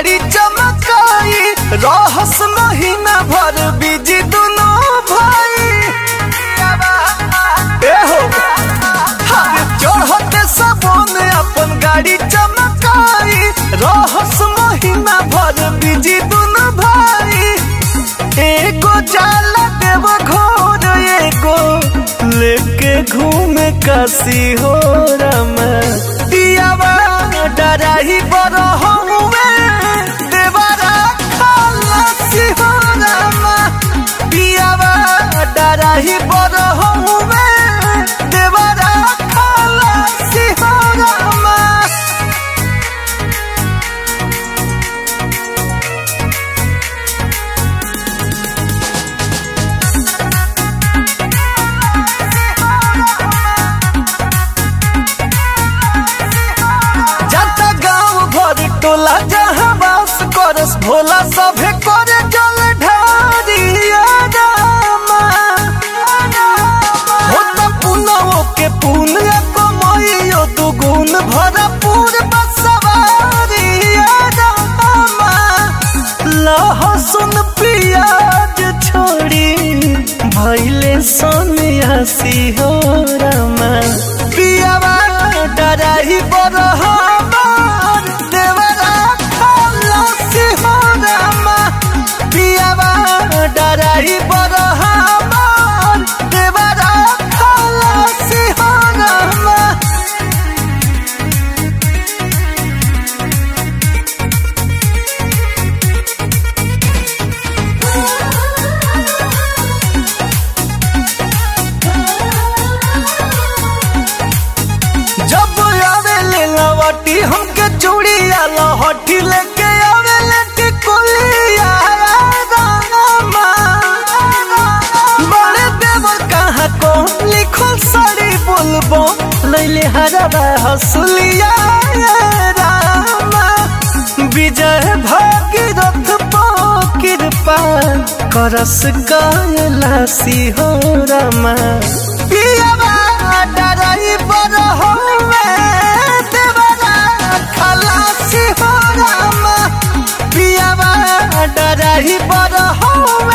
गाड़ी चमकाई रहस महीना भर बिजी दुनो भाई ए हो हरे चढ़ते सबोन अपन गाड़ी चमकाई रहस महीना भर बिजी दुनो भाई एगो जाला देव घोर एगो लेके घूमे काशी हो रमा दियावा डराही बड़ हुए देवरा खलासी हो रमा दियावा डराही बड़ हुए देवरा खलासी हो रमा जाता गाँव भर टोला जहाँ बास करस भोला सभे करे जल ढारिया रामा होता पुनवो के पुण्य कमैयो दुगुन भरपूर बसवारिया रामा लहसुन प्याज छोड़ी भैले सन्यासी हो रमा पियावा डराही बड़ हमार देवरा खलासी हो रमा पियावा डराही बड़ हमार देवरा खलासी हो रमा जब आवे ले लवटी हमके चूड़िया लहठी लेके आवे ले टिकुलिया रामा बड़े देव कहाँ को लिखल साड़ी बोलबो लैले हरबा हसुलिया रामा विजय भागीरथ पो कृपा करस कैलासी हो रमा पियावा डराई बड़ होवे देवरा खलासी हो रमा पियावा डराई बड़ होवे